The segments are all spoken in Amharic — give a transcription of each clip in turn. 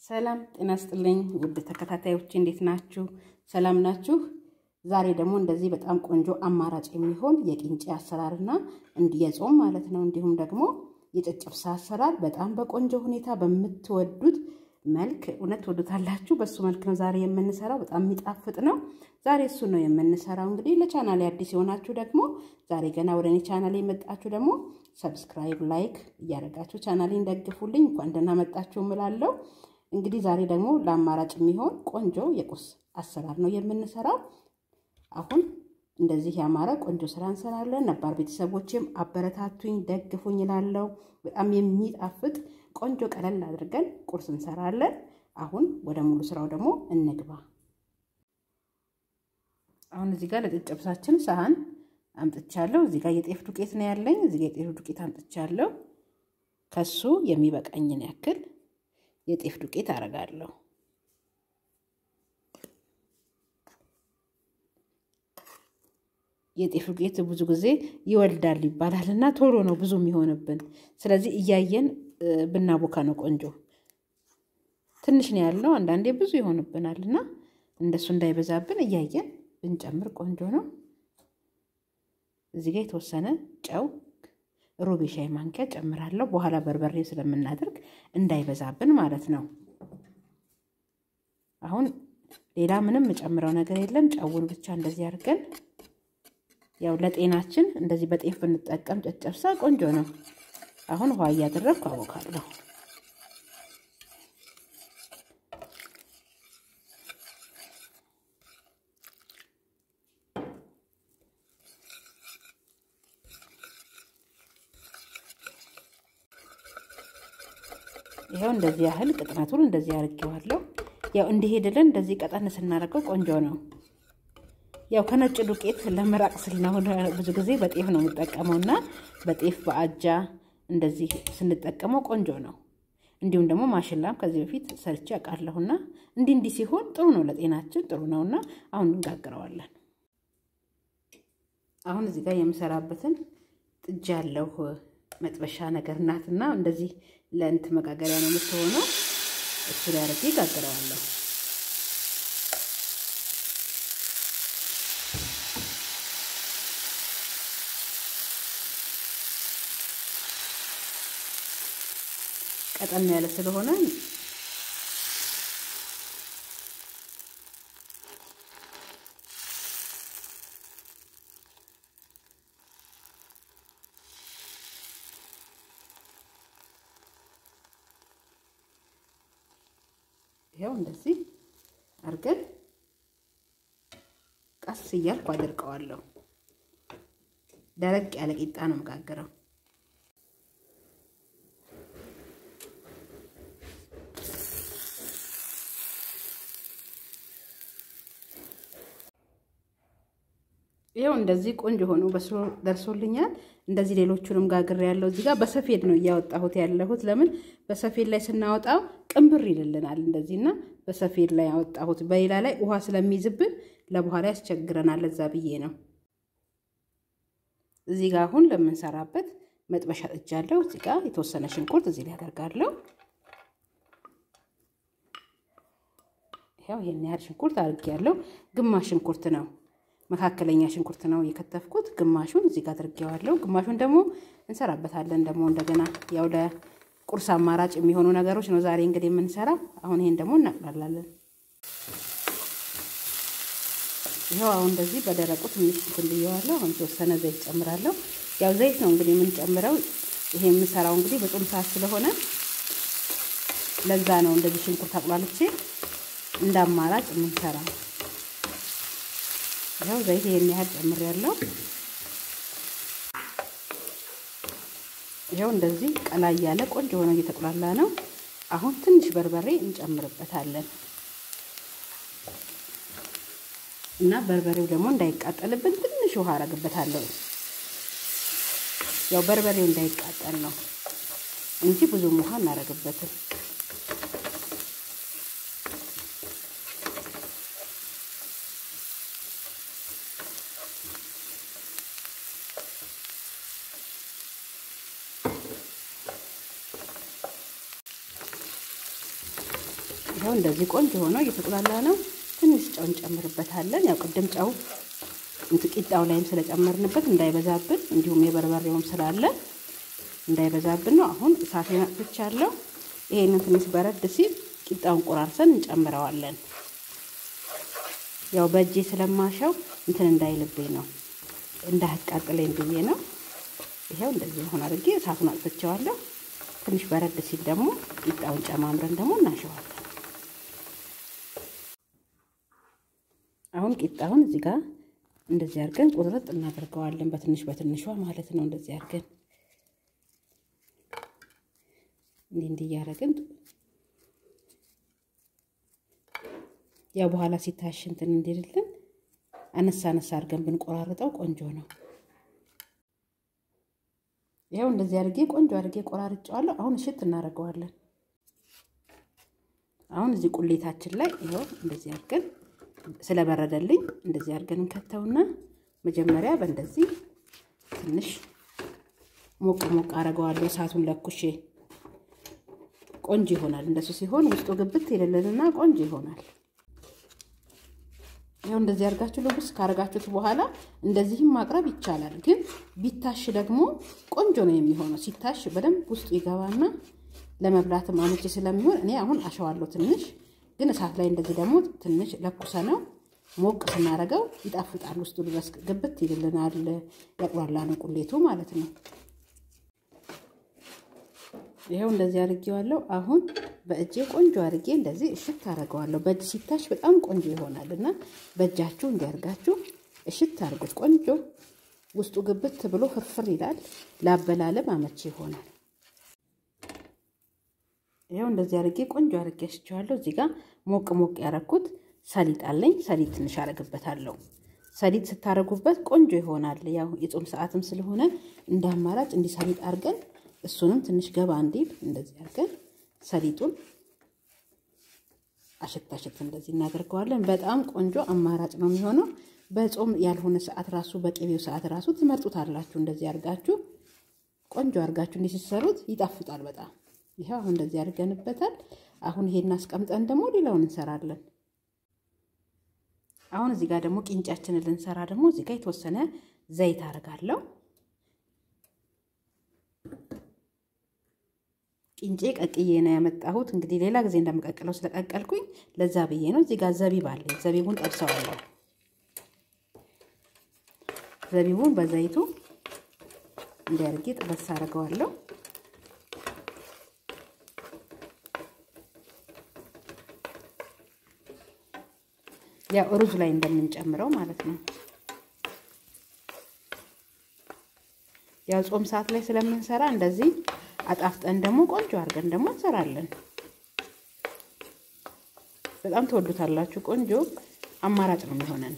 ሰላም ጤና ስጥልኝ ውድ ተከታታዮች እንዴት ናችሁ? ሰላም ናችሁ? ዛሬ ደግሞ እንደዚህ በጣም ቆንጆ አማራጭ የሚሆን የቂንጬ አሰራርና እንዲህ የጾም ማለት ነው እንዲሁም ደግሞ የጨጨብሳ አሰራር በጣም በቆንጆ ሁኔታ በምትወዱት መልክ እውነት ትወዱታላችሁ። በሱ መልክ ነው ዛሬ የምንሰራው። በጣም የሚጣፍጥ ነው። ዛሬ እሱ ነው የምንሰራው። እንግዲህ ለቻናሌ አዲስ የሆናችሁ ደግሞ ዛሬ ገና ወደ እኔ ቻናሌ የመጣችሁ ደግሞ ሰብስክራይብ፣ ላይክ እያደረጋችሁ ቻናሌን ደግፉልኝ። እንኳን ደህና መጣችሁ እምላለሁ። እንግዲህ ዛሬ ደግሞ ለአማራጭ የሚሆን ቆንጆ የቁርስ አሰራር ነው የምንሰራው። አሁን እንደዚህ ያማረ ቆንጆ ስራ እንሰራለን። ነባር ቤተሰቦችም አበረታቱኝ፣ ደግፉኝ እላለሁ። በጣም የሚጣፍጥ ቆንጆ ቀለል አድርገን ቁርስ እንሰራለን። አሁን ወደ ሙሉ ስራው ደግሞ እንግባ። አሁን እዚህ ጋር ለጨጨብሳችን ሳህን አምጥቻለሁ። እዚህ ጋር የጤፍ ዱቄት ነው ያለኝ። እዚህ ጋር የጤፍ ዱቄት አምጥቻለሁ። ከሱ የሚበቃኝን ያክል የጤፍ ዱቄት አረጋለሁ። የጤፍ ዱቄት ብዙ ጊዜ ይወልዳል ይባላል እና ቶሎ ነው ብዙ የሚሆንብን። ስለዚህ እያየን ብናቦካ ነው ቆንጆ። ትንሽ ነው ያለው፣ አንዳንዴ ብዙ ይሆንብናል እና እንደሱ እንዳይበዛብን እያየን ብንጨምር ቆንጆ ነው። እዚህ ጋር የተወሰነ ጨው ሩብ የሻይ ማንኪያ ጨምራለሁ። በኋላ በርበሬ ስለምናደርግ እንዳይበዛብን ማለት ነው። አሁን ሌላ ምንም የጨምረው ነገር የለም። ጨውን ብቻ እንደዚህ አድርገን ያው ለጤናችን እንደዚህ በጤፍ ብንጠቀም ጨጨብሳ ቆንጆ ነው። አሁን ውሃ እያደረግኩ አቦካለሁ። ይኸው እንደዚህ ያህል ቅጥነቱን እንደዚህ አድርጌዋለሁ። ያው እንዲሄድልን እንደዚህ ቀጠን ስናደርገው ቆንጆ ነው። ያው ከነጭ ዱቄት ለመራቅ ስለሆነ ብዙ ጊዜ በጤፍ ነው የምጠቀመው እና በጤፍ በአጃ እንደዚህ ስንጠቀመው ቆንጆ ነው። እንዲሁም ደግሞ ማሽላም ከዚህ በፊት ሰርቼ አውቃለሁና እንዲህ እንዲህ ሲሆን ጥሩ ነው ለጤናችን ጥሩ ነውና አሁን እንጋግረዋለን። አሁን እዚህ ጋር የምሰራበትን ጥጃ ያለው መጥበሻ ነገር ናትና እንደዚህ ለእንት መጋገሪያ ነው የምትሆነው። እሱ ላይ አድርጌ ጋግረዋለሁ። ቀጠን ያለ ስለሆነ ይኸው እንደዚህ አድርገን ቀስ እያልኩ አድርቀዋለሁ። ደረቅ ያለ ቂጣ ነው መጋገረው። ይኸው እንደዚህ ቆንጆ ሆኖ በስሎ ደርሶልኛል። እንደዚህ ሌሎቹንም ጋግሬ ያለው እዚህ ጋር በሰፌድ ነው እያወጣሁት ያለሁት። ለምን በሰፌድ ላይ ስናወጣው ቅንብር ይልልናል። እንደዚህና በሰፌድ ላይ ያወጣሁት በሌላ ላይ ውሃ ስለሚይዝብን ለበኋላ ያስቸግረናል። ለዛ ብዬ ነው። እዚህ ጋር አሁን ለምንሰራበት መጥበሻ ጥጃለሁ። እዚህ ጋር የተወሰነ ሽንኩርት እዚህ ላይ አደርጋለሁ። ያው ይሄን ያህል ሽንኩርት አድርጌያለሁ። ግማሽ ሽንኩርት ነው መካከለኛ ሽንኩርት ነው የከተፍኩት። ግማሹን እዚህ ጋር አድርጌዋለሁ። ግማሹን ደግሞ እንሰራበታለን። ደግሞ እንደገና ያው ለቁርስ አማራጭ የሚሆኑ ነገሮች ነው ዛሬ እንግዲህ የምንሰራው። አሁን ይሄን ደግሞ እናቅላላለን። ይኸው አሁን እንደዚህ በደረቁ ትንሽ እንትን ብየዋለሁ። አሁን የተወሰነ ዘይት ጨምራለሁ። ያው ዘይት ነው እንግዲህ የምንጨምረው። ይሄ የምንሰራው እንግዲህ በጾም ሰዓት ስለሆነ ለዛ ነው እንደዚህ ሽንኩርት አቁላልቼ እንደ አማራጭ የምንሰራው። ይኸው ዘይት ይሄን ያህል ጨምሬያለሁ። ይኸው እንደዚህ ቀላ እያለ ቆንጆ ሆኖ እየተቁላላ ነው። አሁን ትንሽ በርበሬ እንጨምርበታለን እና በርበሬው ደግሞ እንዳይቃጠልብን ትንሽ ውሃ አረግበታለሁ። ያው በርበሬው እንዳይቃጠል ነው እንጂ ብዙም ውሃ እናረግበትም። ይኸው እንደዚህ ቆንጆ ሆኖ እየተቁላላ ነው። ትንሽ ጨው እንጨምርበታለን። ያው ቅድም ጨው ቂጣው ላይም ስለጨመርንበት እንዳይበዛብን፣ እንዲሁም የበርበሬውም ስላለ እንዳይበዛብን ነው። አሁን እሳቴን አጥፍቻለሁ። ይሄንን ትንሽ በረድ ሲል ቂጣውን ቆራርሰን እንጨምረዋለን። ያው በእጄ ስለማሸው እንትን እንዳይልብኝ ነው እንዳያቃጥለኝ ብዬ ነው። ይኸው እንደዚህ ሆን አድርጌ እሳቱን አጥፍቼዋለሁ። ትንሽ በረድ ሲል ደግሞ ቂጣውን ጨማምረን ደግሞ እናሸዋለን። አሁን ቂጣውን እዚህ ጋር እንደዚህ አድርገን ቁርጥ እናደርገዋለን። በትንሽ በትንሿ ማለት ነው። እንደዚህ አድርገን እንዲህ እንዲህ እያደረግን ያው በኋላ ሲታሽ እንትን እንዲልልን አነሳ አነሳ አድርገን ብንቆራርጠው ቆንጆ ነው። ይኸው እንደዚህ አድርጌ ቆንጆ አድርጌ ቆራርጬዋለሁ። አሁን እሽት እናደርገዋለን። አሁን እዚህ ቁሌታችን ላይ ይኸው እንደዚህ አድርገን ስለበረደልኝ እንደዚህ አድርገን እንከተውና መጀመሪያ በእንደዚህ ትንሽ ሞቅ ሞቅ አደርገዋለሁ። እሳቱን ለኩሼ ቆንጆ ይሆናል። እንደሱ ሲሆን ውስጡ ግብት ይልልንና ቆንጆ ይሆናል። ያው እንደዚህ አድርጋችሁ ልብስ ካረጋችሁት በኋላ እንደዚህም ማቅረብ ይቻላል። ግን ቢታሽ ደግሞ ቆንጆ ነው የሚሆነው። ሲታሽ በደንብ ውስጡ ይገባና ለመብላትም አመቺ ስለሚሆን እኔ አሁን አሸዋለሁ ትንሽ። ግን እሳት ላይ እንደዚህ ደግሞ ትንሽ ለኩሰ ነው ሞቅ ስናደርገው ይጣፍጣል። ውስጡ ድረስ ግብት ይልልናል። ያቁላላ ነው ቁሌቱ ማለት ነው። ይኸው እንደዚህ አድርጌዋለሁ። አሁን በእጄ ቆንጆ አድርጌ እንደዚህ እሽት አደርገዋለሁ። በእጅ ሲታሽ በጣም ቆንጆ ይሆናል እና በእጃችሁ እንዲያርጋችሁ እሽት አድርጉት። ቆንጆ ውስጡ ግብት ብሎ ፍርፍር ይላል። ላበላለም አመቺ ይሆናል። ይኸው እንደዚህ አድርጌ ቆንጆ አድርጌ አሽቸዋለሁ። እዚህ ጋር ሞቅ ሞቅ ያረኩት ሰሊጥ አለኝ። ሰሊጥ ትንሽ አረግበታለሁ። ሰሊጥ ስታረጉበት ቆንጆ ይሆናል። ያው የጾም ሰዓትም ስለሆነ እንደ አማራጭ እንዲህ ሰሊጥ አድርገን እሱንም ትንሽ ገባ እንዲል እንደዚህ አድርገን ሰሊጡን አሸት አሸት እንደዚህ እናደርገዋለን። በጣም ቆንጆ አማራጭ ነው የሚሆነው። በጾም ያልሆነ ሰዓት ራሱ በቅቤው ሰዓት ራሱ ትመርጡታላችሁ። እንደዚህ አድርጋችሁ ቆንጆ አድርጋችሁ እንዲህ ስትሰሩት ይጣፍጣል በጣም። ይኸው አሁን እንደዚህ አድርገንበታል። አሁን ይሄን አስቀምጠን ደግሞ ሌላውን እንሰራለን። አሁን እዚህ ጋር ደግሞ ቂንጫችንን ልንሰራ ደግሞ እዚህ ጋር የተወሰነ ዘይት አደርጋለሁ። ቂንጬ ቀቅዬ ነው ያመጣሁት። እንግዲህ ሌላ ጊዜ እንደምቀቅለው ስለቀቀልኩኝ ለዛ ብዬ ነው። እዚህ ጋር ዘቢብ አለኝ። ዘቢቡን ጠብሰዋለሁ። ዘቢቡን በዘይቱ እንዲያርጌ ጥበስ አደርገዋለሁ። ያው ሩዝ ላይ እንደምንጨምረው ማለት ነው። ያው ጾም ሰዓት ላይ ስለምንሰራ እንደዚህ አጣፍጠን ደግሞ ቆንጆ አድርገን ደግሞ እንሰራለን። በጣም ትወዱታላችሁ። ቆንጆ አማራጭ ነው የሚሆነን።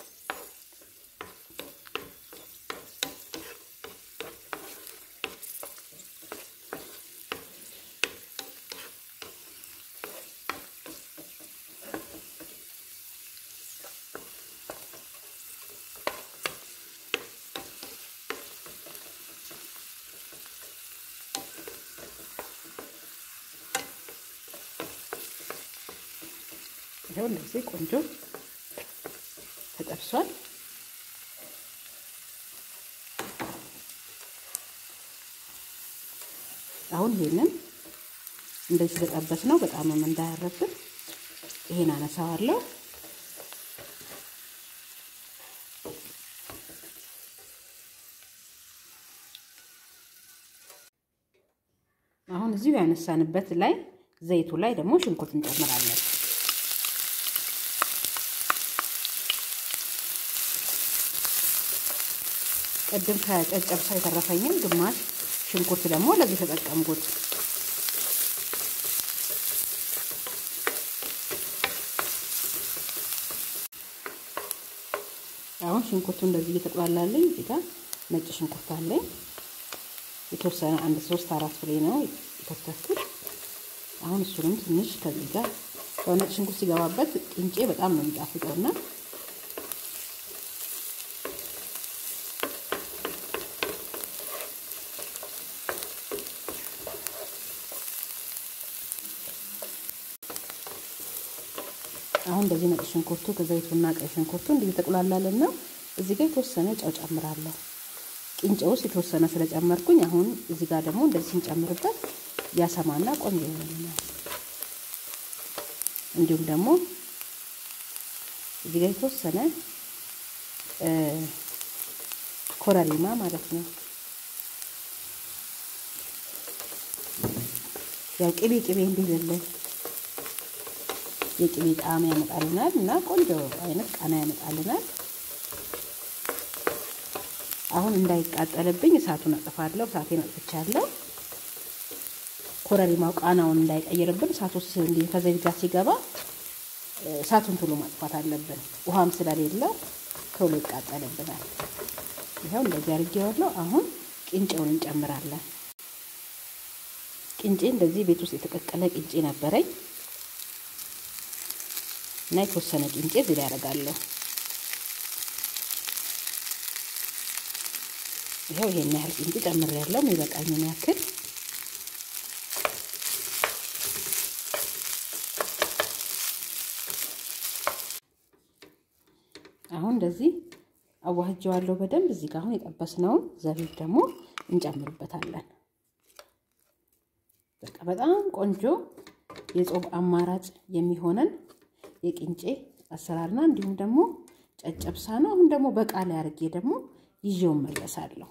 ይኸው እንደዚህ ቆንጆ ተጠብሷል። አሁን ይሄንን እንደዚህ ስለጠበስ ነው በጣምም እንዳያረብን ይሄን አነሳዋለሁ። አሁን እዚሁ ያነሳንበት ላይ ዘይቱ ላይ ደግሞ ሽንኩርት እንጨምራለን። ቅድም ከጨጨብሳ የተረፈኝን ግማሽ ሽንኩርት ደግሞ ለዚህ ተጠቀምኩት። አሁን ሽንኩርቱ እንደዚህ እየተቆላላለኝ እዚህ ጋር ነጭ ሽንኩርት አለኝ የተወሰነ አንድ ሶስት አራት ፍሬ ነው የከተፍኩት። አሁን እሱንም ትንሽ ከዚህ ጋር ያው ነጭ ሽንኩርት ሲገባበት ቅንጬ በጣም ነው የሚጣፍጠውና አሁን እንደዚህ ነጭ ሽንኩርቱ ከዘይቱና ቀይ ሽንኩርቱ እንዲህ ተቁላላልን ነው። እዚህ ጋር የተወሰነ ጨው ጨምራለሁ። ቂንጬ ውስጥ የተወሰነ ስለጨመርኩኝ አሁን እዚህ ጋር ደግሞ እንደዚህ ስንጨምርበት ያሰማና ቆንጆ ይሆናል። እንዲሁም ደግሞ እዚህ ጋር የተወሰነ ኮረሪማ ማለት ነው። ያው ቅቤ ቅቤ እንዲልልን የቅቤ ጣዕም ያመጣልናል እና ቆንጆ አይነት ቃና ያመጣልናል። አሁን እንዳይቃጠልብኝ እሳቱን አጥፋለሁ። እሳቴን አጥፍቻለሁ። ኮረሪማው ቃናውን እንዳይቀይርብን እሳት ውስጥ እንዲህ ከዘይት ጋር ሲገባ እሳቱን ቶሎ ማጥፋት አለብን። ውሃም ስለሌለው ቶሎ ይቃጠልብናል። ይኸው እንደዚህ አድርጌዋለሁ። አሁን ቂንጬውን እንጨምራለን። ቂንጬ እንደዚህ ቤት ውስጥ የተቀቀለ ቂንጬ ነበረኝ እና የተወሰነ ቂንጬ እዚህ ላይ ያደርጋለሁ። ይኸው ይሄን ያህል ቂንጬ ጨምሬያለሁ፣ የሚበቃኝን ያክል አሁን እንደዚህ አዋህጀዋለሁ በደንብ። እዚህ ጋር አሁን የጠበስነውን ዘቢብ ደግሞ እንጨምርበታለን። በቃ በጣም ቆንጆ የጾም አማራጭ የሚሆነን የቂንጬ አሰራርና እንዲሁም ደግሞ ጨጨብሳ ነው። አሁን ደግሞ በቃ ላይ አድርጌ ደግሞ ይዤው መለሳለሁ።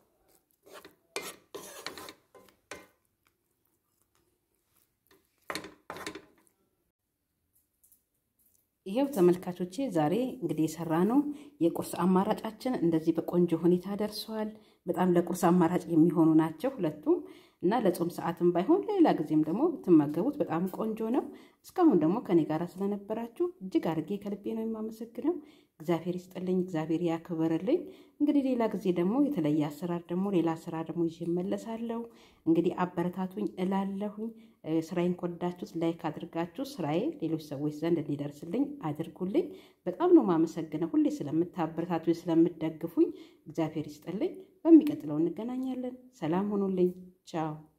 ይሄው ተመልካቾቼ ዛሬ እንግዲህ የሰራ ነው የቁርስ አማራጫችን እንደዚህ በቆንጆ ሁኔታ ደርሰዋል። በጣም ለቁርስ አማራጭ የሚሆኑ ናቸው ሁለቱም እና ለጾም ሰዓትም ባይሆን ሌላ ጊዜም ደግሞ ብትመገቡት በጣም ቆንጆ ነው። እስካሁን ደግሞ ከኔ ጋር ስለነበራችሁ እጅግ አድርጌ ከልቤ ነው የማመሰግነው። እግዚአብሔር ይስጥልኝ፣ እግዚአብሔር ያክብርልኝ። እንግዲህ ሌላ ጊዜ ደግሞ የተለየ አሰራር ደግሞ ሌላ ስራ ደግሞ ይዤ እመለሳለሁ። እንግዲህ አበረታቱኝ እላለሁኝ። ስራዬን ከወዳችሁት ላይክ አድርጋችሁ ስራዬ ሌሎች ሰዎች ዘንድ እንዲደርስልኝ አድርጉልኝ። በጣም ነው የማመሰግነው ሁሌ ስለምታበረታቱኝ፣ ስለምትደግፉኝ። እግዚአብሔር ይስጥልኝ። በሚቀጥለው እንገናኛለን። ሰላም ሆኑልኝ። ቻው